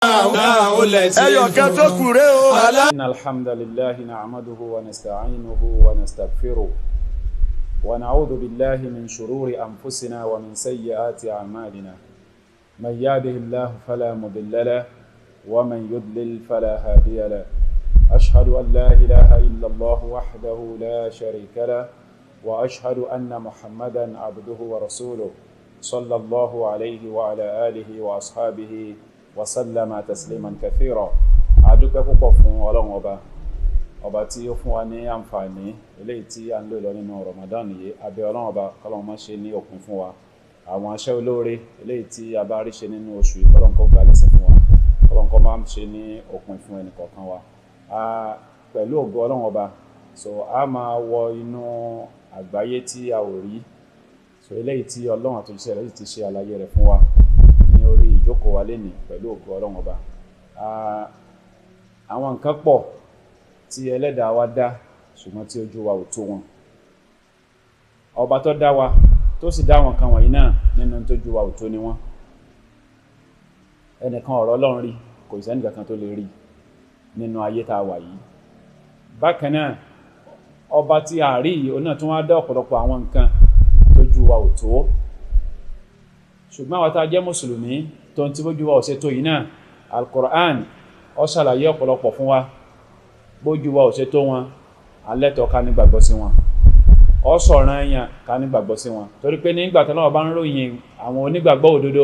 ẹyọ kan tó kù rèé o. إن الحمد لله نعمده ونستعينه ونستغفره ونعوذ بالله من شرور أنفسنا ومن سيئات أعمالنا من يهده الله فلا مضل له ومن يضلل فلا هادي له أشهد أن لا إله إلا الله وحده لا شريك له وأشهد أن محمدا عبده ورسوله صلى الله عليه وعلى آله وأصحابه وسلم تسليما كثيرا adúpẹ́ púpọ̀ fún ọlọ́run ọba ọba tí ó fún wa ní àǹfààní eléyìí tí a ń lò lọ nínú Ramadan yìí abẹ́ ọlọ́run ọba kọ́lọ́run má ṣe ní òpin fún wa àwọn aṣẹ́ olóore eléyìí tí a bá rí ṣe nínú oṣù yìí kọ́lọ́run kó gbà lẹ́sìn fún wa kọ́lọ́run kó má ṣe ní òpin fún ẹnì kọ̀ọ̀kan wa pẹ̀lú ògo ọlọ́run ọba so a máa wọ inú àgbáyé tí a ò rí so eléyìí tí ọlọ́run àtúnṣe rẹ̀ sì ti ṣe àlàyé rẹ̀ fún wa ní orí ìjókòó wa lénìí pẹ̀lú ògo ọlọ́run ọba àwọn nǹkan pọ̀ tí ẹlẹ́dàá wa dá ṣùgbọ́n tí ojú wa ò tó wọn ọba tó dá wa tó sì dá àwọn nǹkan wọ̀nyí náà nínú tójú wa ò tó ni wọ́n ẹnìkan ọ̀rọ̀ ọlọ́run rí kò sí ẹnìkan tó lè rí nínú ayé tá a wà yìí bákan náà ọba tí a rí yìí onáà tún wá dá ọ̀pọ̀lọpọ̀ àwọn nǹkan tójú wa ò tó ṣùgbọ́n àwọn tá a jẹ́ mùsùlùmí tó ń tí bójú wa ò ṣe tó yìí náà al-Qur'an ó ṣàlàyé ọ̀pọ̀lọpọ̀ fún wa bójú wa ò ṣe tó wọn alẹ́tọ̀ ká nígbàgbọ́ sí wọn ó sọ̀ràn èèyàn ká nígbàgbọ́ sí wọn torí pé nígbà tó náà bá ń ròyìn àwọn onígbàgbọ́ òdodo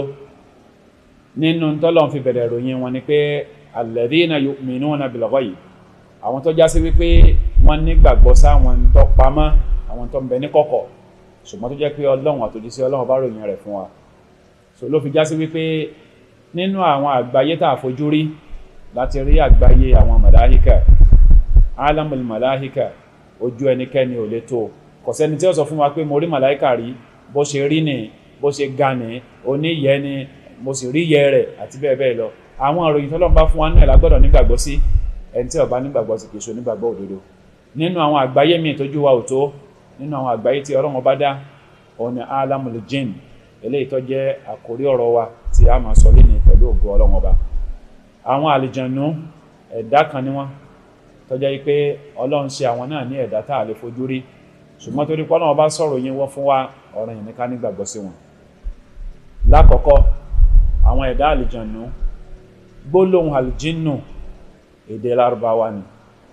nínú tọ́lọ̀ fi bẹ̀rẹ̀ ròyìn wọn ni pé alladhina yu'minuna bil ghaib àwọn tó já sí wípé wọ́n nígbàgbọ́ sáwọn tó pamọ́ àwọn tó ń bẹ ní kọ̀kọ̀ ṣùgbọ́n tó jẹ́ pé ọlọ́run àtòjíṣẹ́ ọlọ́run bá ròyìn rẹ̀ fún wa so ló fi já sí wípé nínú àwọn àgbáyé tá a fojú rí láti rí àgbáyé àwọn màláhíkà alamul màláhíkà ojú ẹnikẹ́ni ò lè tó kò sẹ́ni tí ó sọ fún wa pé mo rí màláhíkà rí bó ṣe rí ni bó ṣe ga ni oníyẹ ni mo sì rí yẹ rẹ̀ àti bẹ́ẹ̀ bẹ́ẹ̀ lọ àwọn ìròyìn tó lọ́n bá fún wa náà la gbọ́dọ̀ nígbàgbọ́ sí ẹni tí ó bá nígbàgbọ́ sí kìí ṣe onígbàgbọ́ òdodo nínú àwọn àgbáyé míì tójú wa ò tó nínú àwọn àgbáyé tí Ọlọ́run bá dá òun ni alamul jinn eléyìí tó jẹ́ àkórí ọ̀rọ̀ wa tí a máa sọ léni pẹ̀lú ògo Ọlọ́run ọba àwọn àlìjànú ẹ̀dá kan ni wọ́n tó jẹ́ pé ọlọ́run ṣe àwọn náà ní ẹ̀dá tá a lè fojú rí ṣùgbọ́n torí pé ọlọ́run bá sọ̀rọ̀ yín wọ́n fún wa ọ̀rọ̀ yìí ní ká nígbàgbọ́ sí wọn. lákọ̀ọ́kọ́ àwọn ẹ̀dá àlìjànú gbólóhùn àlìjínù èdè lárúbáwá ni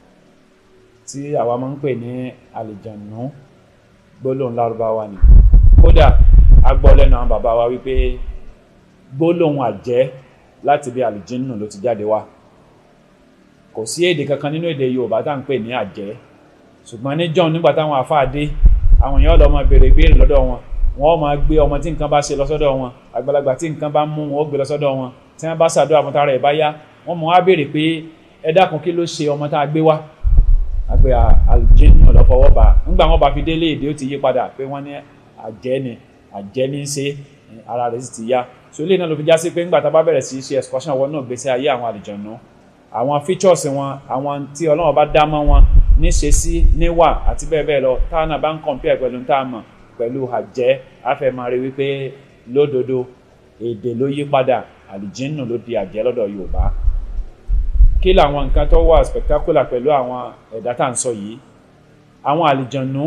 tí àwa máa ń pè ní àlìjànú gbólóhùn lárúbáwá ni kódà a gbọ́ lẹ́nu àwọn bàbá wa wípé gbólóhùn àjẹ́ láti bí àlìjínù ló ti jáde wá kò sí èdè kankan nínú èdè yorùbá tá à ń pè ní àjẹ́ ṣùgbọ́n ní john nígbà táwọn àfáà dé àwọn èèyàn lọ máa béèrè ìbéèrè lọ́dọ̀ wọn wọ́n máa gbé ọmọ tí nǹkan bá ṣe lọ sọ́dọ̀ wọn àgbàlagbà tí nǹkan bá mú wọn ó gbé lọ sọ́dọ̀ wọn tí wọ́n bá ṣàdúrà fún tara ẹ̀ bá yá wọ́n mọ̀ wá béèrè pé ẹ dákun kí ló ṣe ọmọ tá a gbé wá àgbẹ̀ àlìjínù lọ fọwọ́ bá nígbà wọn bá fi délé èdè ó ti yí padà pé wọ́n ní àjẹ́ ni àjẹ́ ní í ṣe ara rẹ̀ sì ti yá so ilé náà ló fi já sí pé ńgbà tá a bá bẹ̀rẹ̀ sí í ṣe excursion wọn náà gbèsè ayé àwọn àlìjànú àwọn features wọn àwọn tí ọlọ́run bá dá mọ́ wọn níṣe sí níwà àti bẹ́ẹ̀ bẹ́ẹ̀ lọ táwọn náà bá ń compare pẹ̀lú tá a mọ̀ pẹ̀lú àjẹ́ afẹ́mọ́rí wípé lódodo èdè ló yí padà àlìjínù ló di àjẹ́ lọ́dọ̀ yorùbá kí làwọn nǹkan tó wà spectacular pẹ̀lú àwọn ẹ̀dá tá à ń sọ yìí àwọn àlìjànú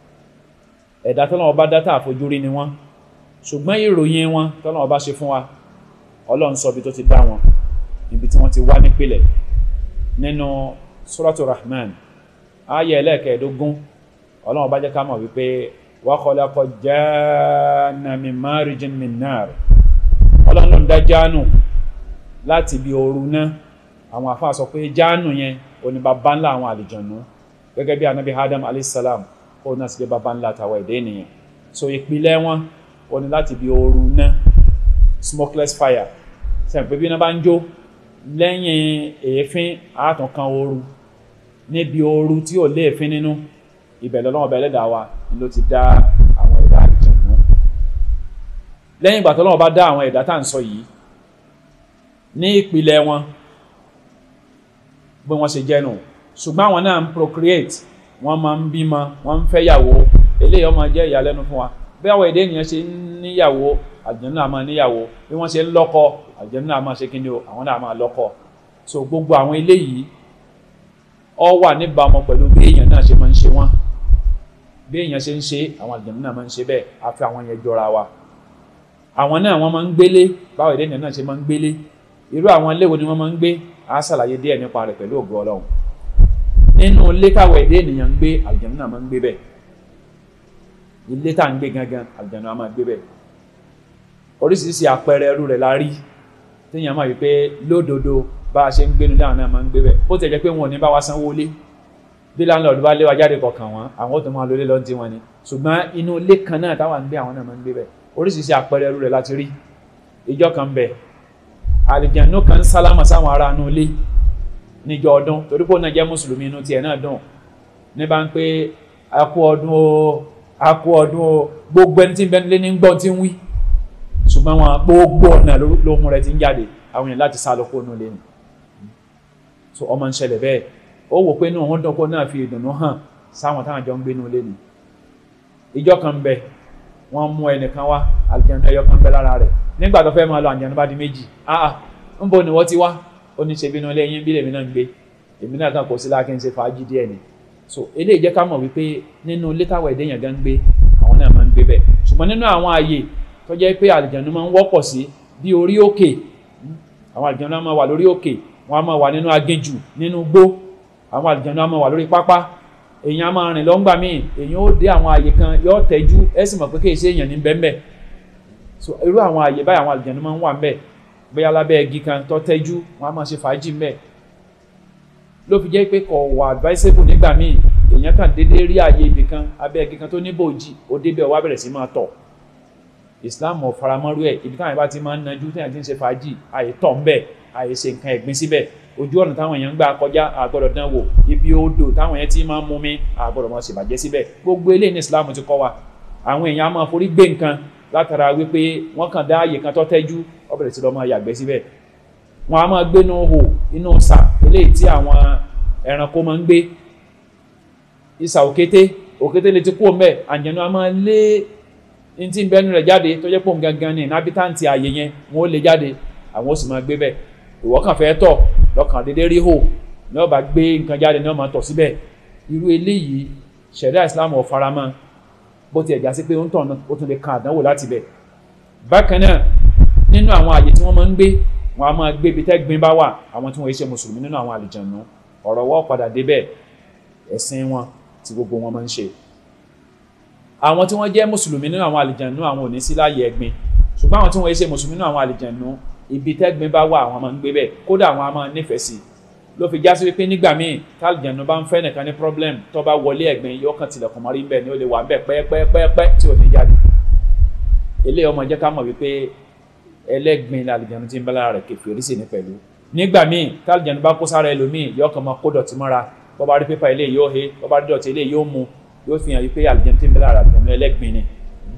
ẹ̀dá tọ́lọ́run bá dá tá àfojúrí ni wọ́n ṣùgbọ́n ìròyìn wọn tọ́lọ́run bá ṣe fún wa ọlọ́run sọ bí tó ti dá wọn níbi tí wọ́n ti wá nípìlẹ̀ nínú suratu rahman ayé ẹlẹ́ẹ̀kẹ́ẹ̀dógún ọlọ́run bá jẹ́ ká mọ̀ wípé wa khalaqa janna min marijin min nar ọlọ́run ló ń dá jáánù láti ibi ooru náà àwọn àfáà sọ pé jáánù yẹn òní bàbá ńlá àwọn àlìjànú gẹ́gẹ́ bí anabi adam alayhisalam ó náà sì jẹ́ bàbá ńlá àtàwọn ẹ̀dẹ́ ènìyàn so ìpìlẹ̀ wọn òní láti ibi ooru náà smokeless fire sẹ́yìn pé bí iná bá ń jó lẹ́yìn èéfín àátàn kan ooru níbi ooru tí ò lé èéfín nínú ibẹ̀ lọ́lọ́wọ́ bẹ ẹlẹ́dàá wa ló ti dá àwọn ẹ̀dá àlìjànú lẹ́yìn ìgbà tó lọ́wọ́ bá dá àwọn ẹ̀dá tá à ń sọ yìí ní ìpìlẹ̀ wọn bí wọ́n ṣe jẹ́ nù ṣùgbọ́n àwọn náà ń procreate wọ́n máa ń bímọ wọ́n ń fẹ́yàwó eléyìí ó máa jẹ́ ìyàlẹ́nu fún wa bí àwọn èdè ènìyàn ṣe ń níyàwó àlìjẹ̀nú náà máa níyàwó bí wọ́n ṣe ń lọ́kọ àlìjẹ̀nú náà máa ṣe kí ni o àwọn náà máa lọ́kọ so gbogbo àwọn eléyìí ọ wà níbàámu pẹ̀lú bí èèyàn náà ṣe máa ń ṣe wọ́n bí èèyàn ṣe ń ṣe àwọn àlìjẹ̀nú náà máa ń ṣe bẹ́ẹ̀ àfi àwọn yẹn jọra wa àwọn náà wọ́n máa ń gbélé báwo ìdẹ́nìyàn náà ṣe máa ń gbélé irú àwọn ilé wo ni wọ́n máa ń gbé á ṣàlàyé díẹ̀ nípa rẹ̀ pẹ̀lú ògo Ọlọ́run nínú ilé káwọ̀ èdè ènìyàn ń gbé àlùjànnú náà máa ń gbé bẹ́ẹ̀ ilé tá à ń gbé gangan àlùjànnú náà máa gbé bẹ́ẹ̀ oríṣiríṣi àpẹẹrẹ ẹrú rẹ̀ la rí téèyàn máa wí pé lódodo bá a ṣe ń gbénu láwọn náà máa ń gbé bẹ́ẹ̀ ó tẹ̀ jẹ́ pé wọn ò ní bá wa sanwó lé bí láńlọ́ọ̀dù bá lé wa jáde kọ̀ọ̀kan wọn àwọn ò tó máa lólé lọ́n tí wọn ni ṣùgbọ́n inú ilé kan náà táwa ń gbé àwọn náà máa ń gbé bẹ́ẹ̀ oríṣiríṣi àpẹẹrẹ ẹrú rẹ̀ láti rí ìjọ kan bẹ̀ àlùjànnú kan sálámà sáwọn ará inú ilé níjọ ọdún torí pé ó náà jẹ́ mùsùlùmí inú tiẹ̀ náà dùn ní bá ń pé a kú ọdún o a kú ọdún o gbogbo ẹni tí ń bẹ nílé ní gbọ́n tí ń wí ṣùgbọ́n wọn gbogbo ọ̀nà lóhun rẹ̀ ti ń jáde àwọn èèyàn láti sá lọ kó nù lé ni so ọmọ ń ṣẹlẹ̀ bẹ́ẹ̀ ó wò pé inú òun dùn kó náà fi ìdùnnú hàn sáwọn táwọn jọ ń gbé nù lé ni ìjọ kan bẹ wọ́n mú ẹnìkan wá àlùjànnú ẹyọ kan bẹ lára rẹ̀ nígbà tó fẹ́ máa lọ àlùjànnú bá di méjì ah ń bo ni wọ́n ti wá ó ní ṣe bínú ilé yín bí lèmi náà ń gbé èmi náà kàn kó sí láàkín ṣe fàájì díẹ̀ ni so eléyìí jẹ́ ká mọ̀ wípé nínú ilé táwọn ẹ̀dẹ́ yẹn gan gbé àwọn náà máa ń gbé bẹ́ẹ̀ ṣùgbọ́n nínú àwọn ààyè tó jẹ́ pé àlìjànú máa ń wọ́pọ̀ sí bí orí òkè àwọn àlìjànú máa wà lórí òkè wọ́n á máa wà nínú aginjù nínú gbó àwọn àlìjànú á máa wà lórí pápá èèyàn á máa rìn lọ́ngbà míì èèyàn ó dé àwọn ààyè kan yóò tẹ́jú ẹ sì mọ̀ pé kéèṣe èèyàn ní bẹ́ẹ̀ so irú àwọn ààyè báyìí àwọn àlìjànú máa ń wà ń bẹ́ẹ̀ bóyá lábẹ́ igi kan tó tẹ́jú wọn á máa ṣe fàájì mẹ́ ló fi jẹ́ pé kò wà advisable nígbà míì èèyàn kan dédé rí ààyè ibì kan abẹ́ igi kan tó ní bòjì ó débẹ̀ wá bẹ̀rẹ̀ sí máa tọ̀ Islam ò faramọ́rú ẹ̀ ibi táwọn ìbá ti máa ń najú téèyàn ti ń ṣe fàájì àyè tọ̀ ń bẹ̀ àyè ṣe nǹkan ẹ̀gbin síbẹ̀ ojú ọ̀nà táwọn èèyàn ń gbà kọjá àgbọ̀dọ̀ dán wò ibi odò táwọn èèyàn ti máa ń mumi àgbọ̀dọ̀ máa ṣèbàjẹ́ síbẹ̀ gbogbo eléyìí ní Islam ti kọ́ wa àwọn èèyàn á máa forí gbé nǹkan látara wípé wọ́n kàn dá àyè kan tó tẹ́jú ó bẹ̀rẹ̀ sí lọ máa yàgbẹ́ síbẹ̀ wọ́n á máa gbénú hò inú sà eléyìí tí àwọn ẹranko máa ń gbé ìsà òkété òkété lè ti kú ọmọ ẹ̀ àjẹnú á máa lé ní tí ń bẹ́nu rẹ̀ jáde tó jẹ́ pò ń gangan ní inhabitant àyè yẹn wọ́n ó lè jáde àwọn ó sì máa gbé bẹ̀ ìwọ kàn fẹ́ tọ̀ lọ́kàn dédé rí hò ní ó bá gbé nǹkan jáde ní ó máa tọ̀ síbẹ̀ irú eléyìí ṣẹ̀ríà Islam ò faramọ́ bó ti ẹ̀já sí pé ó ń tọ̀ ó tún lè kan àdánwò láti bẹ̀ bákan náà nínú àwọn àyè tí wọ́n máa ń gbé wọn a máa gbé ibi tẹ́gbin bá wà àwọn tí wọ́n ṣe mùsùlùmí nínú àwọn àlìjànú ọ̀rọ̀ wọ́n padà débẹ̀ ẹ̀sìn wọn tí gbogbo wọn máa ń ṣe àwọn tí wọ́n jẹ́ mùsùlùmí nínú àwọn àlìjànú àwọn ò ní sí láàyè ẹ̀gbin ṣùgbọ́n àwọn tí wọ́n ṣe mùsùlùmí nínú àwọn àlìjànú ibi tẹ́gbin bá wà àwọn máa ń gbé bẹ̀ kódà àwọn a máa nífẹ̀ẹ́ sí ló fi já sí wípé nígbà míì tálìjànú bá ń fẹ́ nìkan ní problem tó bá wọlé ẹ̀gbin yóò kàn tilẹ̀kùn mọ́rí bẹ́ẹ̀ ni ó lè wà bẹ́ẹ̀ pẹ́ẹ́pẹ́ẹ́pẹ́ tí ò ní jáde eléyìí ọmọ jẹ́ ká mọ̀ wípé ẹlẹ́gbin làlìjànú ti ń bá lára rẹ̀ kèfèrí sí ní pẹ̀lú nígbà míì tálìjànú bá kó sára ẹlòmíì yóò kàn máa kó dọ̀tí mọ́ra bó bá rí pépà ilé yóò he bó bá rí dọ̀tí ilé yóò mu yóò fi hàn wípé àlìjànú ti ń bá lára àlìjànú ẹlẹ́gbin ni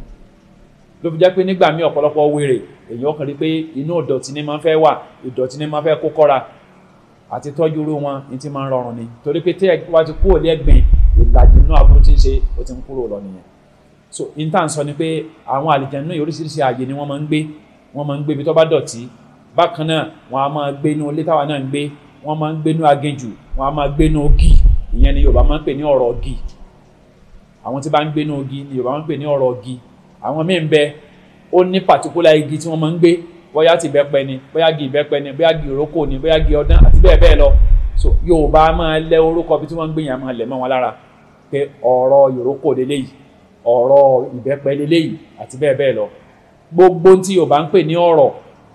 ló fi jẹ́ pé nígbà míì ọ̀pọ̀lọpọ̀ wèrè èyàn kàn rí pé inú ìdọ̀tí ni máa ń fẹ́ wà ìdọ̀tí ni máa ń fẹ́ kó kọ́ra àti tọ́jú irú wọn ní ti máa ń rọrùn ni torí pé tí wọ́n ti kúrò lẹ́gbìn ìlàjì inú aburú tí ń ṣe ó ti ń kúrò lọ nìyẹn so intan sọ ni pé àwọn àlìjànnú náà oríṣiríṣi ààyè ni wọ́n máa ń gbé wọ́n máa ń gbé ibi tó bá dọ̀tí bákan náà wọ́n á máa gbé inú ilé táwa náà ń gbé wọ́n máa ń gbé inú aginjù wọ́n á máa gbé inú ogi ìyẹn ni Yorùbá máa ń pè ní ọ̀rọ̀ ogi àwọn tí bá ń gbé inú ogi ni Yorùbá máa ń pè ní ọ̀rọ̀ ogi àwọn míì ń bẹ ó ní pàtíkúlà igi tí wọ́n máa ń gbé bóyá ti ìbẹ́pẹ ni bóyá igi ìbẹ́pẹ ni bóyá igi ìrókò ni bóyá igi ọdán àti bẹ́ẹ̀ bẹ́ẹ̀ lọ so Yorùbá máa lẹ orúkọ bí tí wọ́n ń gbé yẹn máa lẹ̀ mọ́ wọn lára pé ọ̀rọ̀ ìrókò lélẹ́yìí ọ̀rọ̀ ìbẹ́pẹ lélẹ́yìí àti bẹ́ẹ̀ bẹ́ẹ̀ lọ gbogbo tí Yorùbá ń pè ní ọ̀rọ̀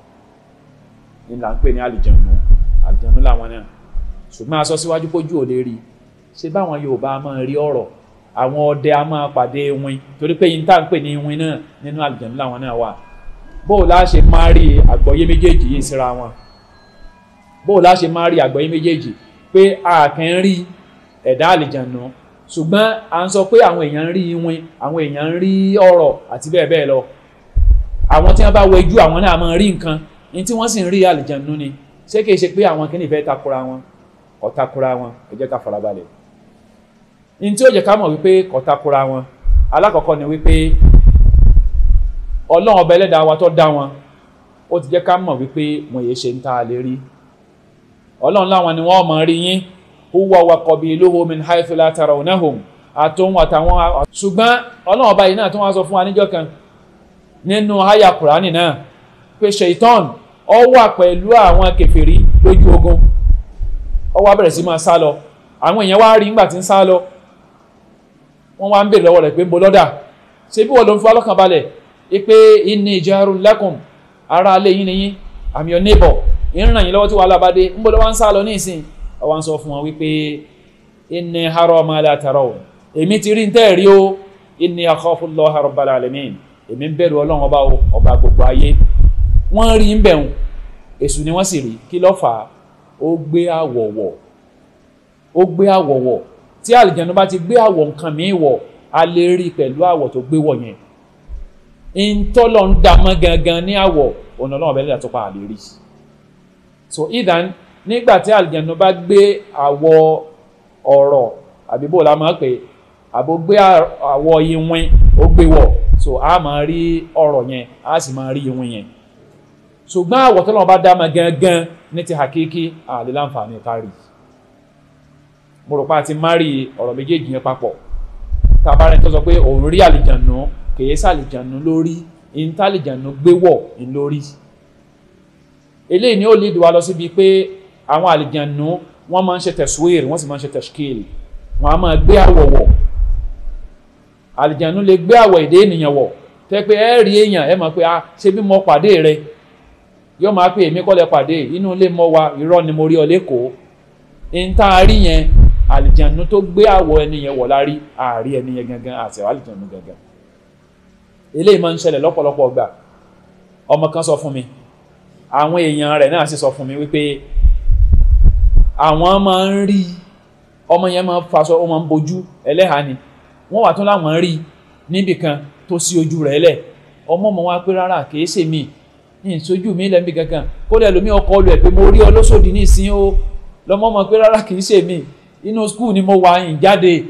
ni là ń pè ní àlìjànú àlìjànú làwọn náà ṣùgbọ́n a sọ síwájú pójú ò lè rí ṣé báwọn Yorùbá máa rí ọ̀rọ̀ àwọn ọdẹ a máa pàdé iwin torí pé yín tá à ń pè ní iwin náà nínú àlìjànú làwọn náà wà bóò lá ṣe máa rí àgbọ́yé méjèèjì yìí síra wọn bóò lá ṣe máa rí àgbọ́yé méjèèjì pé a kàn ń rí ẹ̀dá àlìjànú ṣùgbọ́n à ń sọ pé àwọn èèyàn ń rí iwin àwọn èèyàn ń rí ọ̀rọ̀ àti bẹ́ẹ̀ bẹ́ẹ̀ lọ àwọn tí wọ́n bá wẹjú àwọn náà máa rí nǹkan ní tí wọ́n sì ń rí àlìjànú ni ṣé kìí ṣe pé àwọn kìíní fẹ́ takora wọn kò takora wọn ẹ jẹ́ ká farabalẹ̀ ní tí ó jẹ́ ká mọ̀ wípé kò takora wọn alákọ̀ọ́kọ́ ni wípé ọlọ́run ọba ẹlẹ́dàá wa tó dá wọn ó ti jẹ́ ká mọ̀ wípé wọ́n yé ṣe ń ta lè rí ọlọ́run láwọn ni wọ́n mọ̀ rí yín huwa wa qabiluhu min haythu la tarawnahum àtòun àtàwọn ṣùgbọ́n ọlọ́run ọba yìí náà tó wá sọ fún wa níjọ́ kan nínú àyà kùránì náà pé ṣèitán ó wà pẹ̀lú àwọn kèfèrí lójú ogun ó wá bẹ̀rẹ̀ sí máa sá lọ àwọn èèyàn wá rí nígbà tí ń sá lọ wọ́n wá ń bèèrè lọ́wọ́ rẹ̀ pé ń bo lọ́dà ṣé bí wọ́n ló ń fa lọ́kàn balẹ̀ pé inni jarun lakum ara alẹ́ yín nìyí I'm your neighbor ìrìnà yìí lọ́wọ́ tí wàhálà bá dé ń bo lọ́wọ́ ń sá lọ ní ìsìn ó wá ń sọ fún wọn wípé inni hara ma la taraw èmi ti rí ń tẹ́ rí o inni akhafu Allaha rabbal alamin èmi ń bẹ̀rù ọlọ́run ọba ọba gbogbo ayé wọ́n rí ń bẹ̀rùn èṣù ni wọ́n sì rí kí ló fà á ó gbé àwọ̀wọ̀ ó gbé àwọ̀wọ̀ tí àlìjẹ̀nu bá ti gbé àwọ̀ nǹkan míì wọ̀ a lè rí pẹ̀lú àwọ̀ tó gbé wọ̀ yẹn ìtọ́lọ̀ ń dá mọ́ gangan ní àwọ̀ ọ̀nà ọlọ́run ọ̀bẹ lẹ́dà tó pa àlè rí so idan nígbà tí àlìjẹ̀nu bá gbé àwọ̀ ọ̀rọ̀ àbí bó la máa pè àbó gbé àwọ̀ ìwìn ó gbé wọ̀ so a máa rí ọ̀rọ̀ yẹn a sì máa rí ìwìn yẹn ṣùgbọ́n àwọ̀ tọ́lọ́run bá dá mọ́ gangan ní ti hakiki àlè láǹfààní kárí mo rò pé a ti márì ọ̀rọ̀ méjèèjì yẹn papọ̀ tá a bá rẹ̀ tó sọ pé òun rí àlìjànú kìí sàlìjànú lórí ìntàlìjànú gbé wọ̀ ń lórí eléyìí ni ó lè dùn wá lọ síbi pé àwọn àlìjànú wọ́n máa ń ṣe tẹ̀síwìrì wọ́n sì máa ń ṣe tẹ̀síkìlì wọ́n á máa gbé àwọ̀ wọ̀ àlìjànú lè gbé àwọ̀ èdè ènìyàn wọ̀ tẹ́ pé ẹ rí èèyàn ẹ máa pé a ṣe bí mo pàdé rẹ yóò máa pé èmi kọ́ lẹ pàdé inú ilé mọ́ wa irọ́ ni mo rí ọ lẹ́kọ̀ọ́ ìta rí yẹn àlìjànú tó gbé àwọ̀ ẹniyẹn wọ̀ lárí ààrí ẹniyẹn gangan àti àlìjànú gangan eléyìí máa ń ṣẹlẹ̀ lọ́pọ̀lọpọ̀ ọgbà ọmọ kan sọ fún mi àwọn èèyàn rẹ̀ náà sì sọ fún mi wípé àwọn máa ń rí ọmọ yẹn máa ń faṣọ ó máa ń bojú ẹlẹ́hàá ni wọ́n wà tún láwọn rí níbì kan tó sí ojú rẹ̀ lẹ̀ ọmọ ọmọ wa pé rárá kìí ṣe mí ní ìṣojú mi lẹ́mí gangan kó lẹ́ lómi ọkọ lu ẹ̀ pé mo rí ọ lóṣòdì ní ìsín o lọmọ ọmọ pé rárá kìí ṣe mí inú skul ni mo wà yìn jáde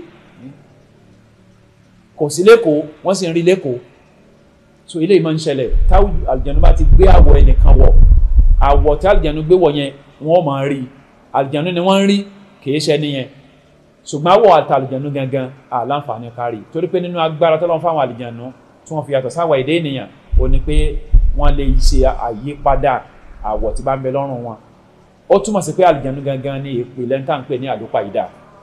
kò sí lẹ́kọ̀ọ́ wọ́n sì ń rí lẹ́kọ̀ọ́ so ilé ìmọ̀ ń ṣẹlẹ̀ táwọn àlùjànnú bá ti gbé àwọ̀ ẹnìkan wọ̀ àwọ̀ tí àlùjànnú gbé wọ̀ yẹn wọ́n máa rí àlùjànnú ni wọ́n ń rí kìí ṣe nìyẹn ṣùgbọ́n àwọ̀ àti àlùjànnú gangan àlàǹfààní kárí torí pé nínú agbára tọ́lọ́ fáwọn àlùjànnú tí wọ́n fi yàtọ̀ sáwọ̀ èdè ènìyàn ò ní pé wọ́n lè ṣe àyípadà àwọ̀ tí bá ń bẹ lọ́rùn wọn ó túmọ̀ sí pé àlùjànnú gangan ní ìpìlẹ̀ ń tà ń pè ní àlùpàídà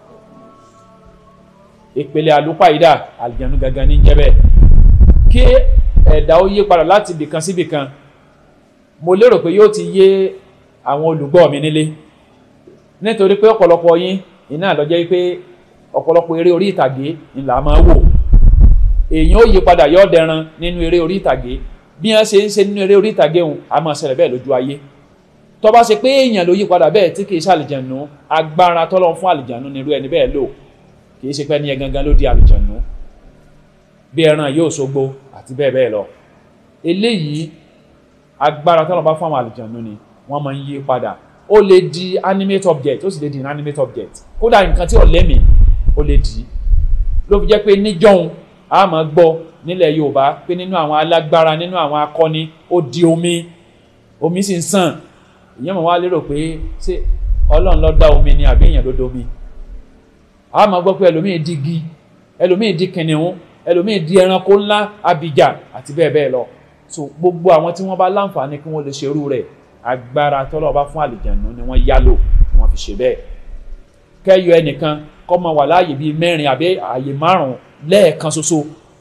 ìpìlẹ̀ àlùpàídà àlùjànnú gangan ní jẹ́ bẹ́ẹ̀ kí ẹ̀dá ó yí padà láti ibìkan sí ibìkan mo lérò pé yóò ti yé àwọn olùgbọ́ mi nílé nítorí pé ọ̀pọ̀lọpọ̀ yín iná lọ́jọ́ pé ọ̀pọ̀lọpọ̀ eré orí ìtàgé ńlá máa wò èèyàn ó yí padà yọ́ dẹran nínú eré orí ìtàgé bí wọ́n ṣe ń ṣe nínú eré orí ìtàgé òun a máa ṣẹlẹ̀ bẹ́ẹ̀ lójú ayé tó bá ṣe pé èèyàn ló yí padà bẹ́ẹ̀ tí kìí ṣe àlìjànú agbára tọ́lọ́ fún àlìjànú nírú ẹni bẹ́ẹ̀ lò kìí ṣe pé ẹni yẹn gangan ló di àlìjànú bí ẹran yóò ṣogbo àti bẹ́ẹ̀ bẹ́ẹ̀ lọ eléyìí agbára tọ́lọ́ bá fún àwọn àlìjànú ni wọ́n máa ń yí padà ó lè di animate object ó sì lè di inanimate object kódà nǹkan tí ò lẹ́mìí ó lè di ló fi jẹ́ pé níjọ́hun a máa gbọ́ nílẹ̀ Yorùbá pé nínú àwọn alágbára nínú àwọn akọni ó di omi omi sì ń sàn ìyẹn mọ̀ wá lérò pé ṣé Ọlọ́run ló dá omi ni àbí èèyàn ló dá omi a máa gbọ́ pé ẹlòmíì di igi ẹlòmíì di kìnìún ẹlòmíì di ẹranko ńlá abìjà àti bẹ́ẹ̀ bẹ́ẹ̀ lọ so gbogbo àwọn tí wọ́n bá láǹfààní kí wọ́n lè ṣerú rẹ̀ agbára tọ́lọ́ bá fún àlìjànú ni wọ́n yálò ni wọ́n fi ṣe bẹ́ẹ̀ kẹ́yọ ẹnìkan kọ́ máa wà láàyè bíi mẹ́rin àbí àyè márùn-ún lẹ́ẹ̀kan ṣoṣo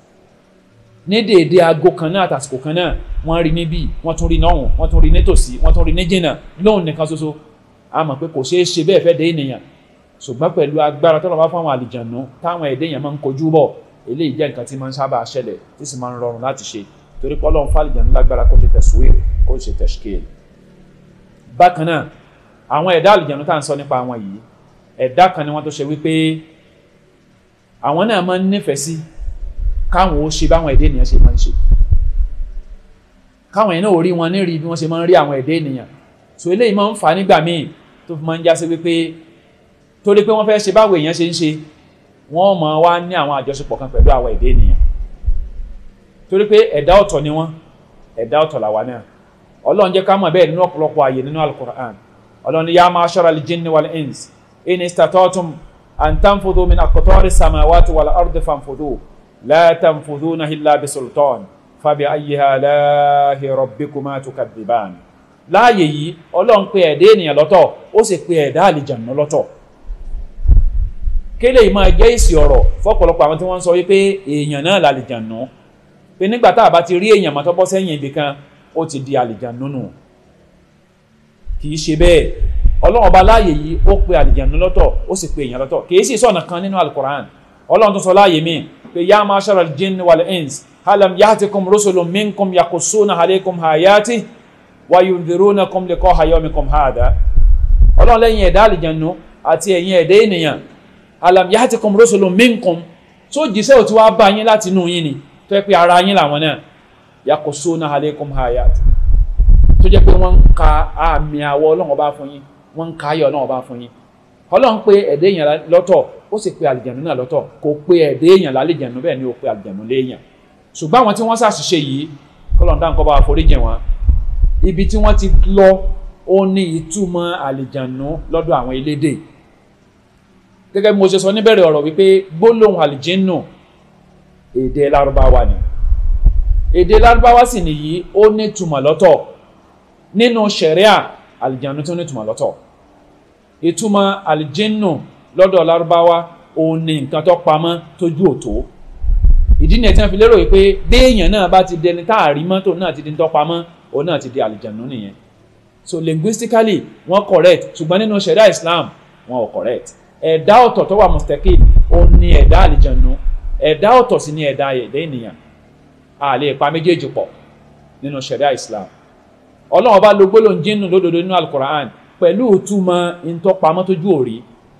ní déédéé aago kan náà àtàsìkò kan náà wọ́n rí níbí wọ́n tún rí náhùn wọ́n tún rí nítòsí wọ́n tún rí ní jìnnà lóhùn nìkan ṣoṣo a mọ̀ pé kò ṣeé ṣe bẹ́ẹ̀ fẹ́ dé ènìyàn ṣùgbọ́n pẹ̀lú agbára tọ́lọ́ bá fún àwọn àlìjànú táwọn ẹ̀dẹ́ yẹn máa ń kojú bọ̀ eléyìí jẹ́ nǹkan tí máa ń sábà ṣẹlẹ̀ tí sì máa ń rọrùn láti ṣe torí pé Ọlọ́run fún àlìjànú lágbára kó ṣe tẹ̀síwèé kó ṣe tẹ̀síkèèlì bákan náà àwọn ẹ̀dá àlìjànú tá à ń sọ nípa àwọn yìí ẹ̀dá kan ni wọ́n tó ṣe wípé àwọn náà máa ń nífẹ̀ẹ́ sí káwọn ó ṣe báwọn ẹ̀dá ènìyàn ṣe máa ń ṣe káwọn yẹn náà ò rí wọn ní rí bí wọ́n ṣe máa ń rí àwọn ẹ̀dá ènìyàn so eléyìí máa ń fà á nígbà míì tó fi máa ń já sí wípé torí pé wọ́n fẹ́ ṣe báwo èèyàn ṣe ń ṣe wọ́n máa wá ní àwọn àjọṣepọ̀ kan pẹ̀lú àwọn ẹ̀dá ènìyàn torí pé ẹ̀dá ọ̀tọ̀ ni wọ́n ẹ̀dá ọ̀tọ̀ làwa náà ọlọ́run jẹ́ ká mọ̀ bẹ́ẹ̀ nínú ọ̀pọ̀lọpọ̀ ààyè nínú alukur'an ọlọ́run yá ma'ashara al-jinni wal ins in istata'tum an tanfudhu min aqtari samawati wal ardi fanfudhu la tanfudhuna illa bisultan fabi ayyi alahi rabbikuma tukadhiban láàyè yìí ọlọ́run pe ẹ̀dá ènìyàn lọ́tọ̀ ó sì pe ẹ̀dá àlìjànú lọ́tọ̀ kéle yìí máa jẹ́ èsì ọ̀rọ̀ fọ́pọ̀lọpọ̀ àwọn tí wọ́n ń sọ wípé èèyàn náà làlìjànú pé nígbà tá a bá ti rí èèyàn mọ́tọ́ bọ́ sẹ́yìn ibì kan ó ti di àlìjànú nù kì í ṣe bẹ́ẹ̀ ọlọ́run ọba láàyè yìí ó pe àlìjànú lọ́tọ̀ ó sì pe èèyàn lọ́tọ̀ kì í sì sọ̀nà kan nínú alukoran ọlọ́run tó sọ láàyè míì pé yá ma'shara al-jinni wal-ins halam ya'tikum rusulun minkum yaqussuna alaykum ayati wa yundhirunakum liqa'a yawmikum hadha ọlọ́run lẹ́yìn ẹ̀dá àlìjànú àti ẹ̀yin ẹ̀dá ènìyàn alam yahatikum rusulun minkum tó jíṣẹ́ ò tí wá bá yín láti inú yín ni tó yẹ pé ara yín làwọn náà yaqussuna alaykum ayat tó jẹ́ pé wọ́n ń ka àmì àwọ̀ ọlọ́run bá fún yín wọ́n ń ka ayọ̀ ọlọ́run bá fún yín ọlọ́run pé ẹ̀dẹ́ èèyàn lọ́tọ̀ ó sì pé àlìjẹ̀nù náà lọ́tọ̀ kò pé ẹ̀dẹ́ èèyàn lálìjẹ̀nù bẹ́ẹ̀ ni ó pé àlìjẹ̀nù léèyàn ṣùgbọ́n àwọn tí wọ́n ṣàṣìṣe yìí kọ́lọ́n dáhùn kọ́ bá foríjì wọn ibi tí wọ́n ti lọ ó ní ìtumọ̀ àlìjẹ̀nù lọ́dọ̀ àwọn elédè gẹ́gẹ́ bí mo ṣe sọ níbẹ̀rẹ̀ ọ̀rọ̀ wípé gbólóhùn àlìjẹ́nù èdè lárúbáwá ni èdè lárúbáwá sì nìyí ó ní túmọ̀ lọ́tọ̀ nínú ṣẹ̀ríà àlìjẹ́nù tó ní túmọ̀ lọ́tọ̀ ìtumọ̀ àlìjẹ́nù lọ́dọ̀ lárúbáwá ó ní nǹkan tó pamọ́ tójú òtó ìdí ni ẹ̀ tí wọ́n fi lérò wípé béèyàn náà bá ti dẹni tá a rí mọ́tò náà ti di tó pamọ́ òun náà ti di àlìjẹ́nù nìyẹn so linguistically wọ́n correct ṣùgbọ́n nínú ṣẹ̀ríà Islam wọ́n ò correct ẹ̀dá ọ̀tọ̀ tó wà mustaqil ó ní ẹ̀dá àlìjànú ẹ̀dá ọ̀tọ̀ sí ní ẹ̀dá ẹ̀dá ènìyàn a lè pa méjèèjì pọ̀ nínú sharia islam ọlọ́run bá lo gbólóhùn jinnu lódodo nínú alukur'an pẹ̀lú ìtumọ̀ ìtọ́pamọ́ tójú òrí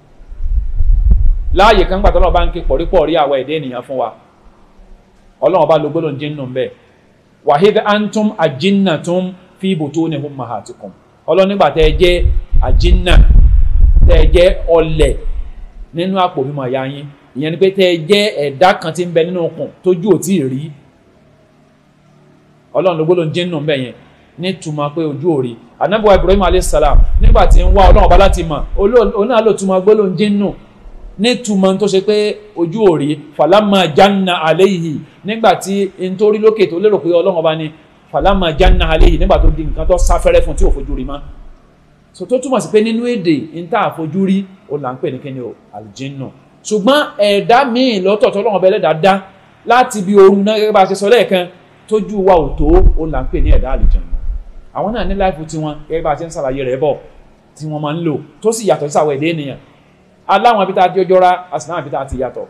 láàyè kan gbàtọ́ ọlọ́run bá ń ké pọ̀rípọ̀rí àwọn ẹ̀dá ènìyàn fún wa ọlọ́run bá lo gbólóhùn jinnu bẹ́ẹ̀ wahid antum ajinnatum fi butuni ummahatikum ọlọ́run nígbà tẹ́ ẹ jẹ́ ajinna tẹ́ ẹ jẹ́ ọlẹ̀ nínú àpò mímọ ìyá yín ìyẹn ni pé tẹ́ ẹ jẹ́ ẹ̀dá kan tí ń bẹ nínú okùn tójú ò tí ì rí ọlọ́run ló gbólóhùn jinnu bẹ́ẹ̀ yẹn ní túmọ̀ pé ojú ò rí anábọ̀ ibrahim alayhisalaam nígbà tí ń wá ọlọ́run ọba láti mọ̀ òun náà ló túmọ̀ gbólóhùn jinnu ní túmọ̀ tó ṣe pé ojú ò rí falama janna aleyhi nígbà tí n tó rí lókè tó lérò pé ọlọ́run ọba ni falama janna aleyhi nígbà tó di nǹkan tó sáfẹ́rẹ́ fún tí ò fojú rí mọ́ so tó túmọ̀ sí pé nínú èdè n tá àfojú rí ó là ń pè ní kíni o aljinnu ṣùgbọ́n ẹ̀dá míì lọ́tọ̀ tó ọlọ́run ọba ẹlẹ́dàá dá láti bí oorun náà gẹ́gẹ́ bá a ṣe sọ lẹ́ẹ̀kan tójú wa ò tó ó là ń pè ní ẹ̀dá àlìjẹ̀nù àwọn náà ní láìfù tiwọn gẹ́gẹ́ bá a ṣe ń ṣàlàyé rẹ̀ bọ̀ tí wọ́n máa ń lò tó sì yàtọ̀ sí àwọn ẹ̀dá ènìyàn aláwọn ibi tá a ti ọjọ́ ra àsìnáwọn ibi tá a ti yàtọ̀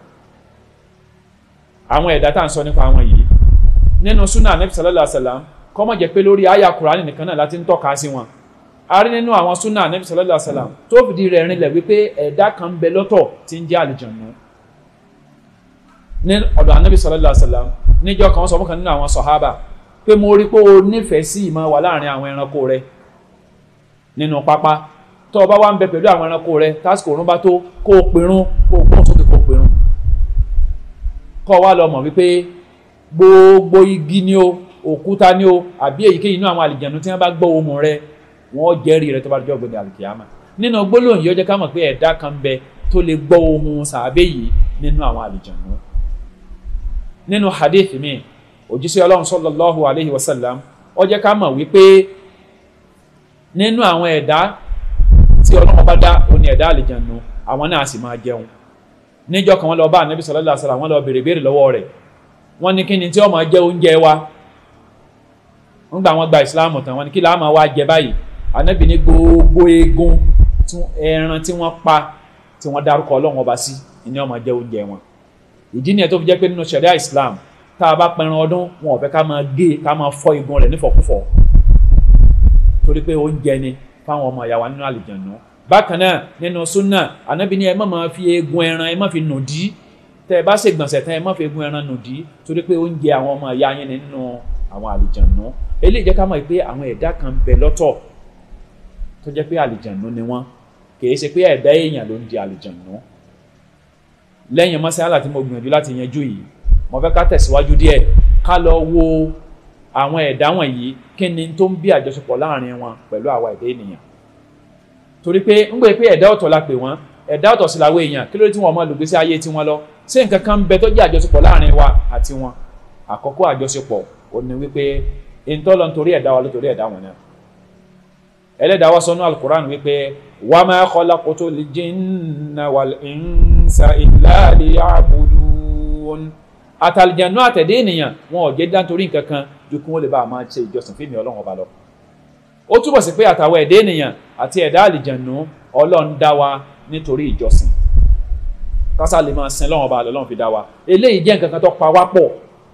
àwọn ẹ̀dá tá à ń sọ nípa àwọn yìí nínú súnà anabi sallallahu alayhi wa sallam kọ́mọ̀ jẹ́ pé lórí àyà kùránì nìkan náà láti ń tọ́ka sí wọn a rí nínú àwọn súnà anabi sallallahu alayhi wa sallam tó fìdí rẹ̀ rinlẹ̀ wípé ẹ̀dá kan ń bẹ lọ́tọ̀ tí ń jẹ́ àlìjẹ̀nù ní ọ̀dọ̀ anabi sallallahu alayhi wa sallam níjọ́ kan sọ fún kan nínú àwọn sọ̀hábà pé mo rí pé o nífẹ̀ẹ́ sí ìmọ̀ wà láàrin àwọn ẹranko rẹ nínú pápá tó o bá wá ń bẹ pẹ̀lú àwọn ẹranko rẹ tásìkò òrùn bá tó kó o pèrún kó o gbóhùn sókè kó o pèrún kọ́ wa lọ mọ̀ wípé gbogbo igi ni o òkúta ni o àbí èyíkéyìí inú àwọn àlìjẹ̀nu tí wọ́n bá gbọ́ ohùn rẹ wọ́n jẹ́rìí rẹ tó bá jọ́ gbẹ̀dẹ̀ àlìkìyàmà nínú gbólóhùn yìí ó jẹ́ ká mọ̀ pé ẹ̀dá kan ń bẹ tó lè gbọ́ ohùn sàábẹ́ yìí nínú àwọn àlìjẹ̀nu nínú hadith mi òjíṣẹ́ ọlọ́run sallallahu alayhi wa sallam ó jẹ́ ká mọ̀ wípé nínú àwọn ẹ̀dá tí ọlọ́run bá dá ó ní ẹ̀dá àlìjànú àwọn náà sì máa jẹun níjọ́ kan wọ́n lọ bá ànábì sallallahu alayhi wa sallam wọ́n lọ béèrè béèrè lọ́wọ́ rẹ̀ wọ́n ní kí ni tí ó máa jẹ oúnjẹ wa wọ́n gbà wọ́n gba ìsìláàmù tán wọ́n ní kí làá máa wá jẹ báyìí ànábì ní gbogbo eegun ẹran tí wọ́n pa tí wọ́n dárúkọ ọlọ́run ọba sí ni ó máa jẹ oúnjẹ wọn ìdí nìyẹn tó fi jẹ́ pé nínú ṣẹ̀ríà Islam tá a bá pẹran ọdún wọn ò fẹ́ ká máa gé ká máa fọ́ igun rẹ̀ nífọ̀kúfọ̀ torí pé oúnjẹ ni fáwọn ọmọ ìyá wa nínú àlìjànú bákan náà nínú súnà ànábì ní ẹ má máa fi eegun ẹran ẹ má fi nù dí tẹ ẹ bá ṣe gbọ̀nsẹ̀ tán ẹ má fi eegun ẹran nù dí torí pé oúnjẹ àwọn ọmọ ìyá yín nínú àwọn àlìjànú eléyìí jẹ́ ká mọ̀ pé àwọn ẹ̀dá kan ń bẹ lọ́tọ̀ tó jẹ́ pé àlìjànú ni wọ́n kì í ṣe pé ẹ̀dá èèyàn ló ń di àlìjànú lẹ́yìn mọ́sálà tí mo gbìyànjú láti yanjú yìí mo fẹ́ ká tẹ̀síwájú díẹ̀ ká lọ wo àwọn ẹ̀dá wọ̀nyí kí ni tó ń bí àjọṣepọ̀ láàrin wọn pẹ̀lú àwa ẹ̀dá ènìyàn torí pé ń gbé pé ẹ̀dá ọ̀tọ̀ la pè wọ́n ẹ̀dá ọ̀tọ̀ sí làwọn èèyàn kí ló dé tí wọ́n máa lò gbésí ayé tiwọn lọ ṣé nǹkan kan ń bẹ tó jẹ́ àjọṣepọ̀ láàrin wa àti wọn àkọ́kọ́ àjọṣepọ̀ ò ní wípé ìtọ́lọ́ nítorí ẹ̀dá wa lótorí ẹ̀dá wọn náà ẹlẹ́dàá wa sọ́nú alukur'an wípé wa ma khalaqtul jinna wal insa illa liya'budun àtàlìjànú àtẹ̀dé ènìyàn wọn ò jẹ́ dáńtorí nǹkan kan ju kí wọ́n lè bá a máa ṣe ìjọsìn fún mi ọlọ́run ọba lọ. ó túbọ̀ sí pé àtàwọn ẹ̀dá ènìyàn àti ẹ̀dá àlìjànú ọlọ́run dá wa nítorí ìjọsìn kásá lè máa sin lọ́wọ́ ọba lọ́lọ́run fi dá wa eléyìí jẹ́ nǹkan kan tó pa wá pọ̀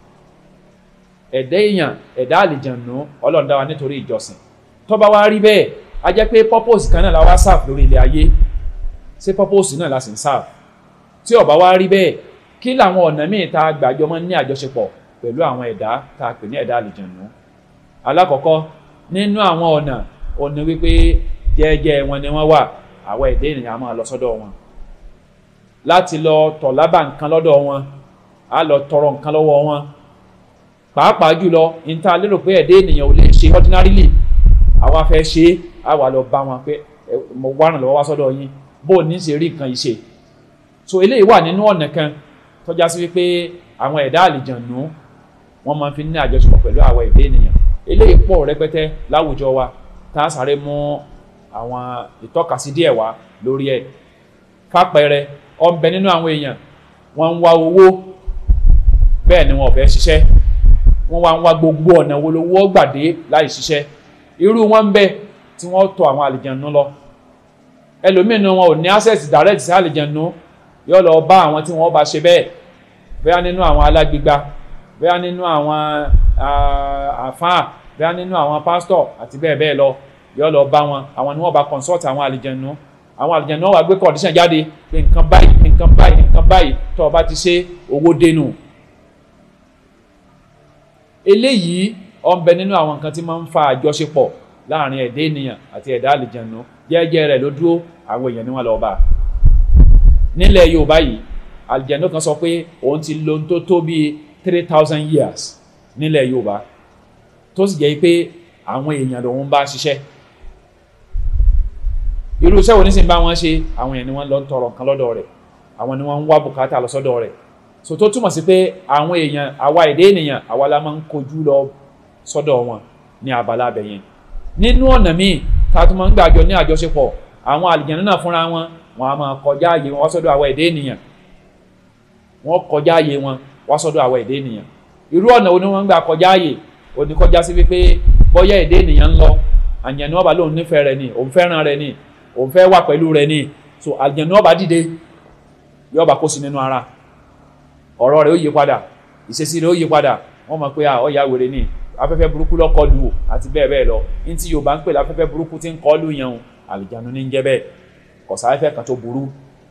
ẹ̀dá èèyàn ẹ̀dá àlìjànú ọlọ́run dá wa nítorí ìjọsìn tó bá wá rí bẹ́ẹ̀ a jẹ́ pé purpose kan náà la wá serve lórí ilé ayé ṣé purpose náà la sì ń serve tí ó bá wá rí bẹ́ẹ̀ kí làwọn ọ̀nà míì tá a gbàjọ mọ́ ní àjọṣepọ̀ pẹ̀lú àwọn ẹ̀dá tá a pè ní ẹ̀dá àlìjànú alákọ̀ọ́kọ́ nínú àwọn ọ̀nà ọ̀nà wípé jẹ́ẹ́jẹ́ wọn ni wọ́n wà àwọn ẹ̀dá ènìyàn á máa lọ sọ́dọ̀ wọn láti lọ tọ̀ lábà nǹkan lọ́dọ̀ wọn á lọ tọrọ nǹkan lọ́wọ́ wọn pàápàá jùlọ níta lérò pé ẹ̀dá ènìyàn ò lè ṣe ordinarily àwa fẹ́ ṣe é á wà lọ bá wọn pé mo wá ràn lọ́wọ́ wá sọ́dọ̀ yín bó o ní ṣe rí nǹkan yìí ṣe so eléyìí wà nínú ọ̀nà kan tọ́já sí wípé àwọn ẹ̀dá àlìjànú wọ́n máa fi ní àjọṣepọ̀ pẹ̀lú àwọn ẹ̀dá ènìyàn eléyìí pọ̀ rẹpẹtẹ láwùjọ wa tá a sáré mú àwọn ìtọ́kasí díẹ̀ wá lórí ẹ̀ fàpẹẹrẹ ọ̀nbẹ nínú àwọn èèyàn wọ́n ń wá owó bẹ́ẹ̀ ni wọn ò fẹ́ ṣiṣẹ́ wọ́n wá ń wá gbogbo ọ̀nà wo lówó gbàdé láì ṣiṣẹ́ irú wọn ń bẹ tí wọ́n tọ̀ àwọn àlìjànú lọ ẹlòmíràn wọn ò ní access direct sí àlìjànú yóò lọ bá àwọn tí wọ́n bá ṣe bẹ́ẹ̀ bẹ́ẹ̀ nínú àwọn alágbègbà bẹ́ẹ̀ nínú àwọn àfáà bẹ́ẹ̀ nínú àwọn pásítọ̀ àti bẹ́ẹ̀ bẹ́ẹ̀ lọ yóò lọ bá wọn àwọn ni wọ́n bá consult àwọn àlìjẹ̀nu àwọn àlìjẹ̀nu wọ́n wá gbé condition jáde pé nǹkan báyìí nǹkan báyìí nǹkan báyìí tó o bá ti ṣe owó dénú. eléyìí ó ń bẹ nínú àwọn nǹkan tí máa ń fa àjọṣepọ̀ láàrin ẹ̀dá ènìyàn àti ẹ̀dá àlìjẹ̀nu jẹ́jẹ́ rẹ̀ ló dúró àwọn èèyàn ni wọ́n lọ bá a nílẹ̀ yorùbá yìí àlìjẹ̀nú kan sọ pé òun ti lo tó tó bíi three thousand years nílẹ̀ yorùbá tó sì jẹ́ pé àwọn èèyàn lòun bá ṣiṣẹ́ irú iṣẹ́ wo ní sì ń bá wọn ṣe àwọn èèyàn ni wọ́n lọ ń tọrọ nǹkan lọ́dọ̀ rẹ̀ àwọn ni wọ́n ń wá bùkátà lọ sọ́dọ̀ rẹ̀ so tó túmọ̀ sí pé àwọn èèyàn àwa èdè ènìyàn àwa la máa ń kojú lọ sọ́dọ̀ wọn ní abala abẹ yẹn nínú ọ̀nà míì tá a tún máa ń gbàjọ ní àjọṣepọ̀ àwọn àlìjẹ̀nú náà fúnra wọn wọn a máa kọjá ààyè wọn wá sọ́dọ̀ àwọn ẹ̀dá ènìyàn wọn kọjá ààyè wọn wá sọ́dọ̀ àwọn ẹ̀dá ènìyàn irú ọ̀nà wo ni wọ́n ń gbà kọjá ààyè ó ní kọjá sí wípé bọ́yá ẹ̀dá ènìyàn ń lọ àjẹ̀nú ọba lóun nífẹ̀ẹ́ rẹ ni òun fẹ́ràn rẹ ni òun fẹ́ wà pẹ̀lú rẹ ni so àjẹ̀nú ọba dìde yóò bá kó sí nínú ara ọ̀rọ̀ rẹ̀ ó yí padà ìṣesí rẹ̀ ó yí padà wọ́n mọ̀ pé ọ̀ya wèrè ni afẹ́fẹ́ burúkú ló kọlù àti bẹ́ẹ̀ bẹ́ẹ̀ lọ ní tí Yorùbá ń pè láfẹ́fẹ́ burúkú tí ń kọlù yẹn àlìjánu ní ń jẹ́ bẹ́ẹ̀ kọ̀sáfẹ́ kan tó burú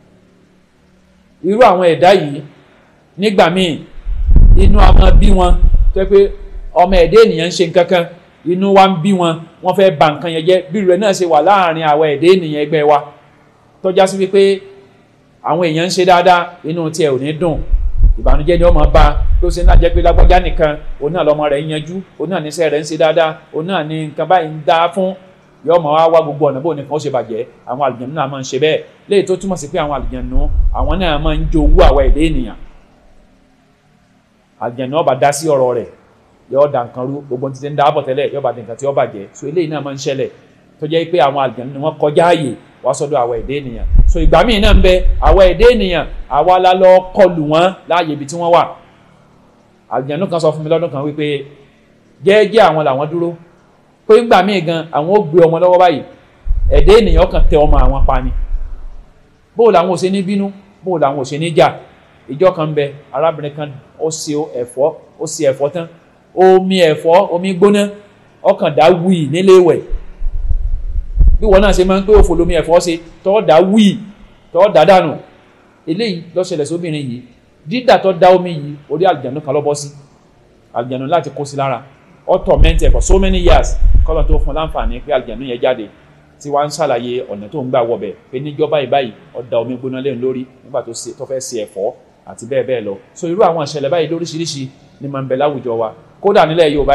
irú àwọn ẹ̀dá yìí nígbà míì inú a máa bí wọn tó pé ọmọ ẹ̀dá ènìyàn ń ṣe nǹkan kan inú wa ń bí wọn wọ́n fẹ́ bà nǹkan yẹn jẹ́ bí rẹ̀ náà ṣe wà láàrin àwọn ẹ̀dá ènìyàn ẹgbẹ́ wa tọ́já sí wípé àwọn èèyàn ń ṣe dáadáa inú tiẹ̀ ò ní dùn ìbànújẹ́ ni ó máa bá tó ṣe náà jẹ́ pé lágbájá nìkan òun náà lọ́mọ rẹ̀ ń yanjú òun náà níṣẹ́ rẹ̀ ń ṣe dáadáa òun náà ní nǹkan báyìí ń dá fún yóò máa wá wá gbogbo ọ̀nà bó nìkan ó ṣe bàjẹ́ àwọn àlùjànnú náà máa ń ṣe bẹ́ẹ̀ léyìí tó túmọ̀ sí pé àwọn àlùjànnú àwọn náà máa ń jowú àwọn ẹ̀dá ènìyàn àlùjànnú ó bá dá sí ọ̀rọ̀ rẹ̀ yóò dà nǹkan rú gbogbo ti ti ń dáàbọ̀ tẹ́lẹ̀ yóò bá di nǹkan tí ó bàjẹ́ so eléyìí náà máa ń ṣẹlẹ̀ tó jẹ́ pé àwọn àlùjànnú ni wọ́n kọjá ààyè wá sọ́dọ̀ àwọn ẹ̀dá ènìyàn so ìgbà míì náà ń bẹ àwọn ẹ̀dá ènìyàn àwa la lọ kọlù wọn láàyè ibi tí wọ́n wà àlùjànnú kan sọ fún mi lọ́dún kan wípé jẹ́ẹ́jẹ́ àwọn làwọn dúró pé ńgbà míì gan àwọn ó gbé ọmọ lọ́wọ́ báyìí ẹ̀dá ènìyàn kan tẹ ọmọ àwọn pa ni bóò làwọn ò ṣe ní bínú bóò làwọn ò ṣe ní jà ìjọ kan ń bẹ arábìnrin kan ó ṣe ẹ̀fọ́ ó ṣe ẹ̀fọ́ tán omi ẹ̀fọ́ omi gbóná ọkàn dá wíì nílé ìwẹ̀ bí wọn náà ṣe máa ń pé òfò lomi ẹ̀fọ́ ṣe tọ́ da wíì tọ́ da dànù eléyìí ló ṣẹlẹ̀ sóbìnrin yìí dídà tó da omi yìí orí àlùjànnú kan ló bọ́ sí àlùjànnú láti kó sí lára ó torment ẹ̀ for so many years kọ́lọ̀ tó fún láǹfààní pé àlùjànnú yẹn jáde tí wàá ń ṣàlàyé ọ̀nà tó ń gbà wọbẹ̀ pé níjọ́ báyìí báyìí ó da omi gbóná lẹ́nu lórí nígbà tó fẹ́ ṣe ẹ̀fọ́ àti bẹ́ẹ̀ bẹ́ẹ̀ lọ so irú àwọn ìṣẹ̀lẹ̀ báyìí lóríṣiríṣi ni máa ń bẹ láwùjọ wa kódà nílẹ̀ Yorùbá yìí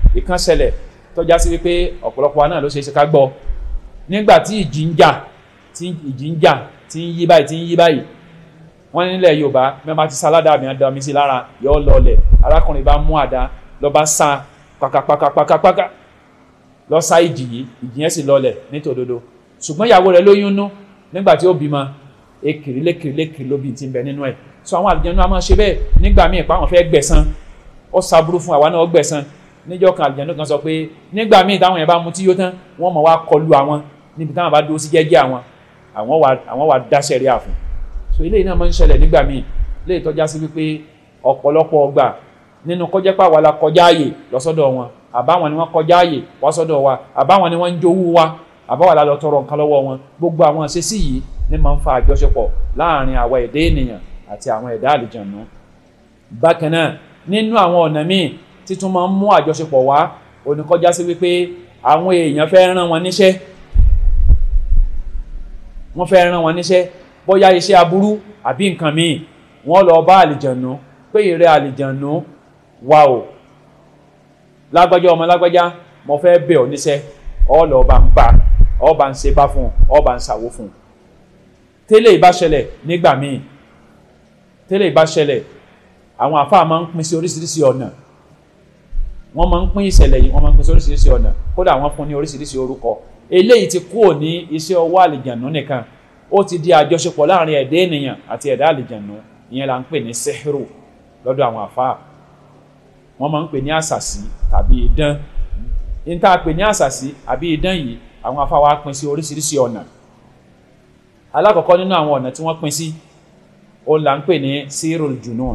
ìkan ṣẹlẹ̀ tó já sí wípé ọ̀pọ̀lọpọ̀ wa náà ló ṣe é ṣe ká gbọ́ nígbà tí ìjì ń jà tí ìjì ń jà tí ń yí báyìí tí ń yí báyìí wọ́n nílẹ̀ yorùbá mẹ́ta ti sáládà mi àdá mi sí lára yọ lọlẹ̀ arákùnrin bá mú àdá lọ bá sa pàkàpàkàpàkàpàkà lọ sá ìjì yìí ìjì yẹn sì lọlẹ̀ nítòdodo ṣùgbọ́n ìyàwó rẹ̀ lóyún nú nígbà tí ó bímọ ekiri lékiri lékiri ló bí ti ń bẹ nínú ẹ̀ so àwọn àlùjànnú a máa ṣe bẹ́ẹ̀ nígbà míì pa àwọn fẹ́ gbẹ̀san ó saburú fún àwa náà ó gbẹ̀san níjọ́ kan àlùjànnú kan sọ pé nígbà míì táwọn yẹn bá mutí yó tán wọ́n mọ̀ wá kọlu àwọn níbi táwọn bá dúró sí jẹ́jẹ́ àwọn àwọn wà àwọn wà dáṣẹ́ rí àfún so eléyìí náà máa ń ṣẹlẹ̀ nígbà míì léyìí tọ́já sí wípé ọ̀pọ̀lọpọ̀ ọgbà nínú kọjá pàwọ́ la kọjá ààyè lọ́sọ́dọ̀ wọn àbáwọn ni wọ́n kọjá ààyè wá sọ́dọ̀ wa àbáwọn ni wọ́n ń jowú wa àbáwọn la lọ tọrọ nǹkan lọ́wọ́ wọn gbogbo àwọn àṣesí yìí ní máa ń fa àjọṣepọ̀ láàrin àwa ẹ̀dá ènìyàn àti àwọn ẹ̀dá àlìjànú bákan náà nínú àwọn ọ̀nà míì títún máa ń mú àjọṣepọ̀ wá oníkọjá sí wípé àwọn èèyàn fẹ́ rán wọn níṣẹ́ wọ́n fẹ́ rán wọn níṣẹ́ bóyá iṣẹ́ aburú àbí nǹkan míì wọ́n lọ bá àlìjànú pé ìrẹ́ àlìjànú wà o lágbájá ọmọ lágbájá mo fẹ́ bẹ̀ ọ́ níṣẹ́ ọ lọ bá ń bá ọ bá ń ṣe bá fún ọ bá ń ṣàwó fún tẹ́lẹ̀ ìbá ṣẹlẹ̀ nígbà míì tẹ́lẹ̀ ìbá ṣẹlẹ̀ àwọn àfáà máa ń pín sí oríṣiríṣi ọ̀nà wọ́n máa ń pín ìṣẹ̀lẹ̀ yìí wọ́n máa ń pín sí oríṣiríṣi ọ̀nà kódà wọ́n fún ní oríṣiríṣi orúkọ eléyìí ti kúrò ní iṣẹ́ ọwọ́ àlìjànú nìkan ó ti di àjọṣepọ̀ láàrin ẹ̀dá ènìyàn àti ẹ̀dá àlìjànú ìyẹn là ń pè ní sẹ́hìrù lọ́dọ̀ àwọn àfáà wọ́n máa ń pè ní àṣàsí tàbí idán ní tá a pè ní àṣàsí àbí idán yìí àwọn àfáà wa pín sí oríṣiríṣi ọ̀nà alákọ̀ọ́kọ́ nínú àwọn ọ̀nà tí wọ́n pín sí ó là ń pè ní sírul junun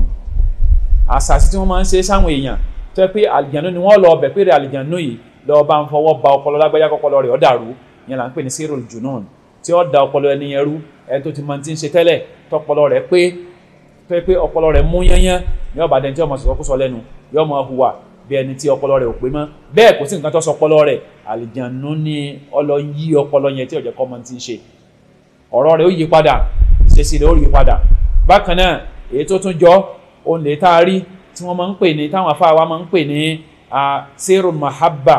àṣàsí tí wọ́n máa ń ṣe sáwọn èèyàn tó yẹ pé àlìjànú ni wọ́n lọ ọbẹ̀ pé àlìjànú yìí lọ́ọ́ bá ń fọwọ́ ba ọpọlọ lágbájá kọ́pọlọ rẹ̀ ó dàrú ìyẹn là ń pè ní sírul junun tí ó da ọpọlọ ẹni yẹn rú ẹni tó ti mọ ti ń ṣe tẹ́lẹ̀ tọpọlọ rẹ̀ pé pé pé ọpọlọ rẹ̀ mú yányán ní ọba dẹni tí ọmọ sọ̀rọ̀ kó sọ lẹ́nu yóò mọ hùwà bí ẹni tí ọpọlọ rẹ̀ ò pé mọ́ bẹ́ẹ̀ kò sí nǹkan tó sọ ọpọlọ rẹ̀ àlìjànú ni ọlọ yí ọpọlọ yẹn tí ó jẹ́ kọ́ mọ ti ń ṣe ọ̀rọ̀ rẹ̀ ó yí padà ìṣesí rẹ̀ ó yí padà bákan náà èyí tó tún jọ òun lè tá a rí tí wọ́n máa ń pè ní táwọn afáwa máa ń pè ní sẹ́rù mahabba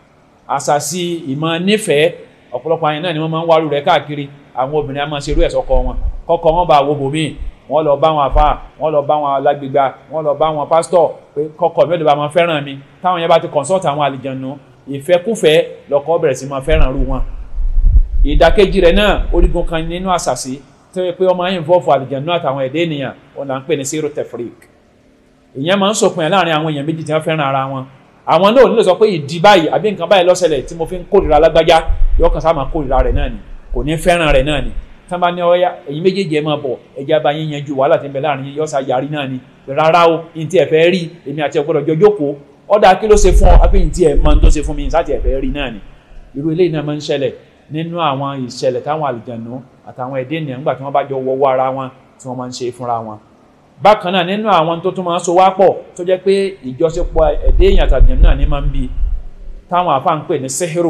àṣàṣì ìmọ̀ nífẹ̀ẹ́ ọ̀pọ̀lọpọ̀ àyìn náà ni wọ́n máa ń wárú rẹ̀ káàkiri àwọn obìnrin a máa ṣerú ẹ̀ sọ́kọ wọn kọ́kọ́ wọn bá wo bòmíì wọ́n lọ bá wọn àfáà wọ́n lọ bá wọn alágbègbà wọ́n lọ bá wọn pásítọ̀ pé kọ́kọ́ mi ò lè bá wọn fẹ́ràn mi táwọn yẹn bá ti consult àwọn àlìjànú ìfẹ́kúfẹ́ lọ́kọ́ bẹ̀rẹ̀ sí máa fẹ́ràn rú wọn. ìdàkejì rẹ̀ náà orígun kan nínú àṣàṣì tó yẹ pé wọ́n máa ń involve àlìjànú àtàwọn ẹ̀dẹ́ ènìyàn wọn là ń pè ní zero tefrik ìyẹn máa ń sọkùn ẹ̀ láàrin àwọn èèyàn méjì tí wọ́n fẹ́ràn ara wọn àwọn náà nílò sọ pé ìdí báyìí àbí nǹkan báyìí lọ́sẹ̀lẹ̀ tí mo fi ń kórìíra lágbájá yóò kàn sáà máa kórìíra rẹ̀ náà ni kò ní fẹ́ràn rẹ̀ náà ni tí wọ́n bá ní ọ̀yá ẹ̀yin méjèèjì ẹ̀ máa bọ̀ ẹ̀jẹ̀ bá yín yanjú wàhálà tí ń bẹ láàrin yín yọ́sà yarí náà ni rárá o ní tí ẹ fẹ́ rí èmi àti ọ̀gbọ́dọ̀ jọ jókòó ọ̀dà kí ló ṣe fún ọ apẹ́ ní tí ẹ mọ tó ṣe fún mi sáà tí ẹ fẹ́ rí náà ni irú eléyìí náà máa ń ṣẹlẹ̀ nínú àwọn ìṣẹ̀lẹ̀ táwọn àlùjànnú àtàwọn ẹ̀dẹ́ ènìyàn nígbà tí wọ́n bá jọ wọ́wọ́ ara wọn tí wọ́n máa ń ṣe fúnra wọn bákan náà nínú àwọn tó tún máa ń so wá pọ̀ tó jẹ́ pé ìjọṣepọ̀ ẹ̀dẹ́ èèyàn àtàjẹ̀mú náà ní máa ń bi táwọn àfa ń pè ní sẹ́hìrò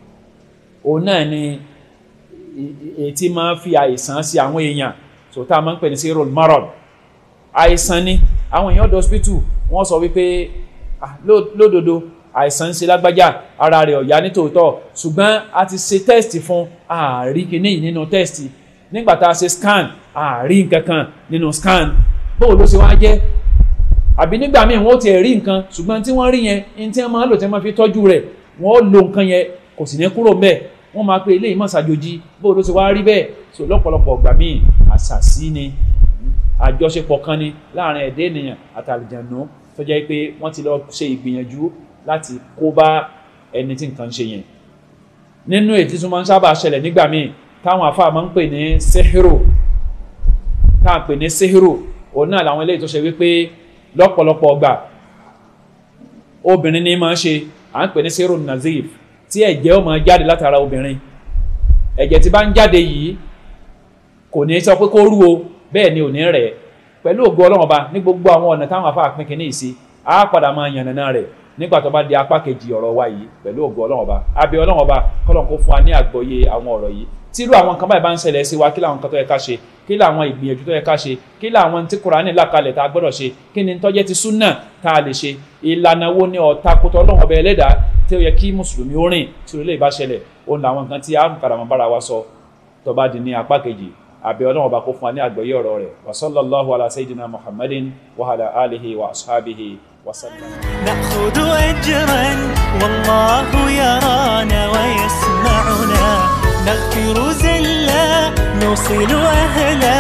òun náà ni ètí máa ń fi àìsàn sí àwọn èèyàn tó tá a máa ń pè ní sẹ́hìrò marad àìsàn ni àwọn èèyàn ọ̀dọ̀ hospital wọ́n sọ wípé lódodo àìsàn ń ṣe lágbájá ara rẹ̀ ọ̀yá nítòótọ́ ṣùgbọ́n a ti ṣe test fún ààrí kìíní yìí nínú test nígbà tá a ṣe scan ààrí nǹkan kan nínú scan bóò ló ṣe wá jẹ́ àbí nígbà míì wọ́n ti rí nǹkan ṣùgbọ́n tí wọ́n rí yẹn ní tí wọ́n máa ń lò tí wọ́n máa fi tọ́jú rẹ̀ wọ́n lo nǹkan yẹn kò sì ní kúrò mbẹ̀ wọ́n máa pe eléyìí mọ̀ ṣàjòjì bóò ló ṣe wá rí bẹ́ẹ̀ so lọ́pọ̀lọpọ̀ ọgbà míì àṣàṣì ni àjọṣepọ̀ kan ni láàrin ẹ̀dẹ́ ènìyàn àtàlìjànú tó jẹ́ pé wọ́n ti lọ ṣe ìgbìyànjú láti kó bá ẹni tí nǹkan ń ṣe yẹn nínú ètí tó máa ń sábà ṣẹlẹ̀ nígbà míì táwọn àfáà máa ń pè ní sehiro táwọn pè ní sehiro òun náà làwọn eléyìí tó ṣe wípé lọ́pọ̀lọpọ̀ ọgbà obìnrin ní máa ń ṣe à ń pè ní sehiro nazif tí ẹ̀jẹ̀ ó máa jáde látara obìnrin ẹ̀jẹ̀ tí bá ń jáde yìí kò ní sọ pé kó rú o bẹ́ẹ̀ ni ò ní rẹ̀ pẹ̀lú ògo ọlọ́run ọba ní gbogbo àwọn ọ̀nà táwọn àfáà pín kínní yìí sí á padà máa yànnàná rẹ̀ nígbà tó bá di apá kejì ọ̀rọ̀ wa yìí pẹ̀lú ògo ọlọ́run ọba abẹ́ ọlọ́run ọba kọ́lọ́n kó fún wa ní àgbọ́yé àwọn ọ̀rọ̀ yìí tírú àwọn nǹkan báyìí bá ń ṣẹlẹ̀ sí wa kí làwọn nǹkan tó yẹ ká ṣe kí làwọn ìgbìyànjú tó yẹ ká ṣe kí làwọn tí Kùránì là kalẹ̀ tá a gbọ́dọ̀ ṣe kí ni tó jẹ́ ti súnà tá a lè ṣe ìlànà wo ni ọ̀tá kótó ọlọ́run ọbẹ̀ ẹlẹ́dàá tí ó yẹ kí mùsùlùmí ó rìn tí orílẹ̀ ìbá ṣẹlẹ̀ òun làwọn nǹkan tí a ń padà mọ́ bára wa sọ tó bá di ní apá kejì àbí ọlọ́run ọba kó fún wa ní àgbọ́yé ọ̀rọ̀ rẹ̀ wa sallallahu ala sayyidina muhammadin wa ala alihi wa ashabihi wa sallam. نأخذ أجرا والله يرانا ويسمعنا نغفر زلا نوصل أهلا